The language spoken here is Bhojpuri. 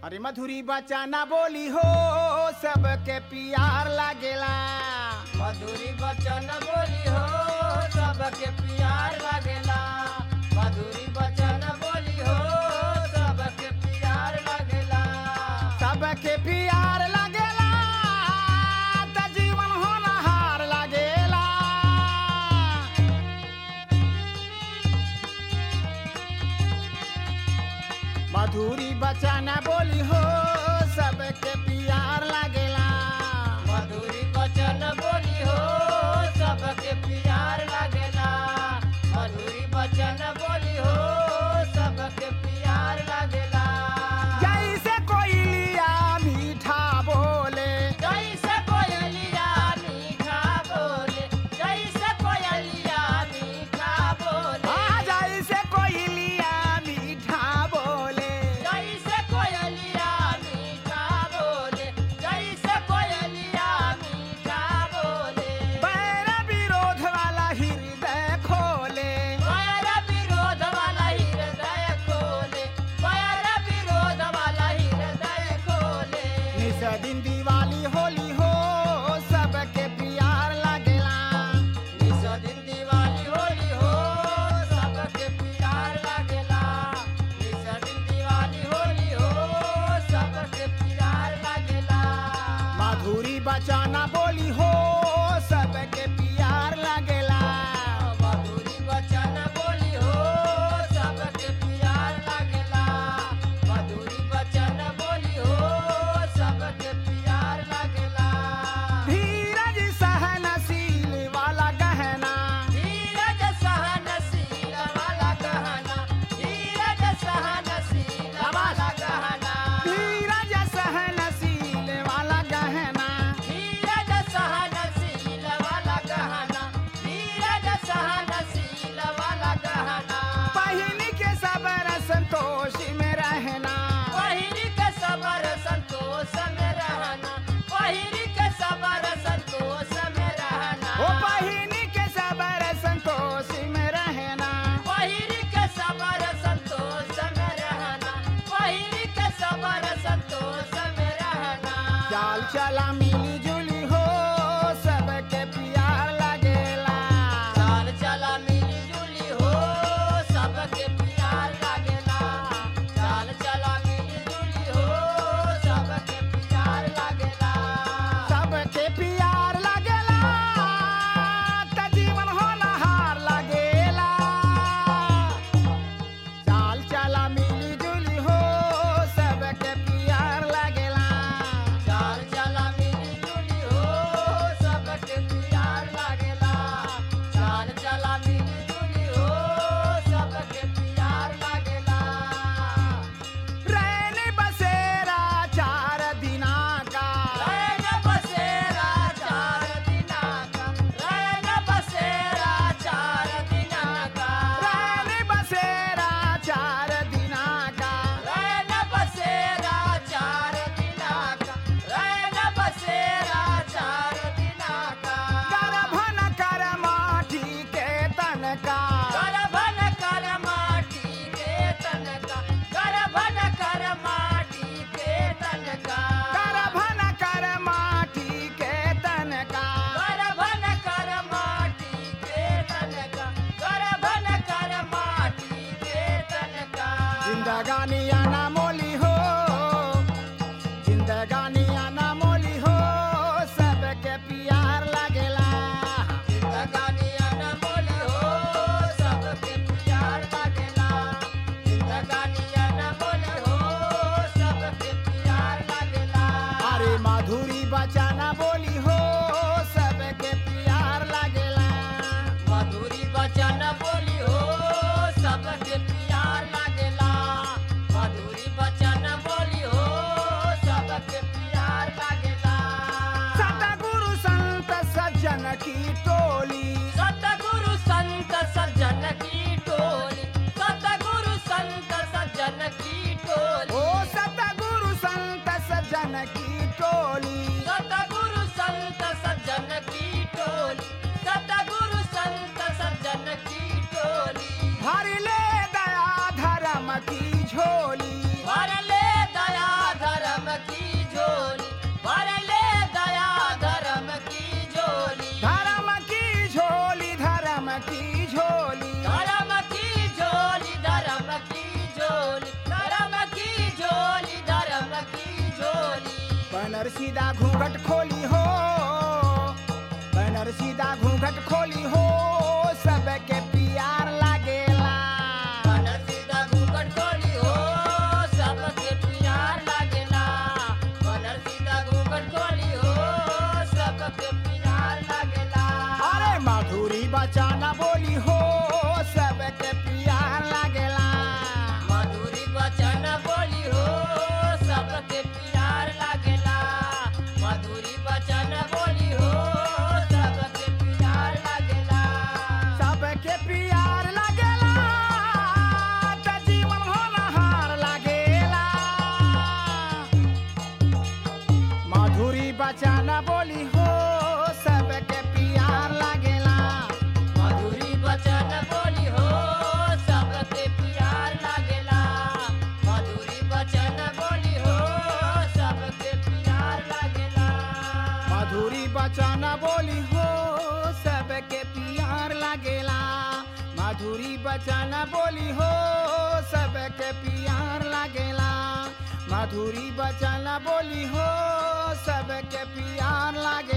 अरे मधुरी बचाना बोली हो सबके प्यार लागेला मधुरी बचन बोली हो सबके प्यार लागेला मधुरी बचन बोली हो सबके प्यार लागेला सबके प्यार लागेला त जीवन होनहार लागेला मधुरी बचाना बोली हो सबके प्यार लागेला मधुरी बचन बोली हो सबके प्यार लागेला मधुरी बचन बोली हो सबके प्यार लागेला जैसे कोयलिया मीठा बोले जैसे कोयलिया मीठा बोले जैसे कोयलिया मीठा बोले आ जैसे कोयलिया मीठा बोले जैसे कोयलिया मीठा बोले जैसे कोयलिया मीठा बोले बैर विरोध वाला हृदय खोले पैर विरोध वाला हृदय खोले पैर विरोध वाला हृदय खोले निस दिन दिवाली होली हो सबके प्यार लागेला निस दिन दिवाली होली हो सबके प्यार लागेला निस दिन दिवाली होली हो सबके प्यार लागेला माधुरी बचाना बोली हो सबके प्यार लागेला मधुरी वचन बोली हो सबके प्यार लागेला मधुरी वचन बोली हो सबके प्यार लागेला धीरज सहनशील वाला गहना धीरज सहनशील वाला गहना धीरज सहनशील वाला गहना धीरज सहनशील वाला गहना धीरज सहनशील वाला गहना धीरज सहनशील वाला गहना पहिन के सबर संतोष में रहना पहिरी के सबर संतोष में रहना पहिरी के सबर संतोष में रहना ओ पहिन के सबर संतोष में रहना पहिरी के सबर संतोष में रहना पहिरी के सबर संतोष में रहना चाल चला मिली जुली हो सबके प्यार लगेला चाल चला मिली जुली हो सबके प्यार लागेला चाल चला मिली जुली हो सबके प्यार लागेला सबके प्यार लगेला त जीवन होनहार लगेला चाल चला मिली जुली हो सबके प्यार लगेला चाल चला मिली जुली हो सबके प्यार लागेला चाल चला मिली जुली हो सबके प्यार लागेला रैन बसेरा चार दिना का रैन बसेरा चार दिना का रैन बसेरा चार दिना का रैन बसेरा चार दिना का रैन बसेरा चार दिना का रैन बसेरा चार दिना का गर्भन कर माटी के तन का करभन कर माटी के तनका करभन कर माटी के तनका गर्भन कर माटी के तन का करभन कर माटी के तनका करभन कर माटी के तनका जिंदगानी आना मोली हो जिंदगानी आना मोली हो सबके प्यार लगेला जिंदगानी अनमोली हो सबके प्यार लागेला जिंदगानी अनमोली हो सबके प्यार लागेला अरे माधुरी बचाना बोली हो सबके प्यार लगेला मधुरी वचन बोली हो सबके प्यार लागेला मधुरी बैनर सीधा घूंघट खोली हो बैनर सीधा घूंघट खोली हो सबके प्यार लागेला बनर सीधा घूंघट खोली हो सबके प्यार लागेला बनर सीधा घूंघट खोली हो सबके प्यार लागेला अरे माधुरी बचाना बोली हो सबके प्यार लागेला मधुरी वचन बोली हो सबके प्यार लागेला मधुरी वचन बोली हो सबके प्यार लागेला सबके प्यार लागेला त जीवन होनहार लागेला माधुरी बचाना बोली हो सबके प्यार लागेला मधुरी वचन बोली हो सबके प्यार लागेला मधुरी वचन बोली हो सबके प्यार लागेला माधुरी बचाना बोली हो सबके प्यार लागेला माधुरी बचाना बोली हो सबके प्यार लागेला माधुरी बचाना बोली हो सबके प्यार लागे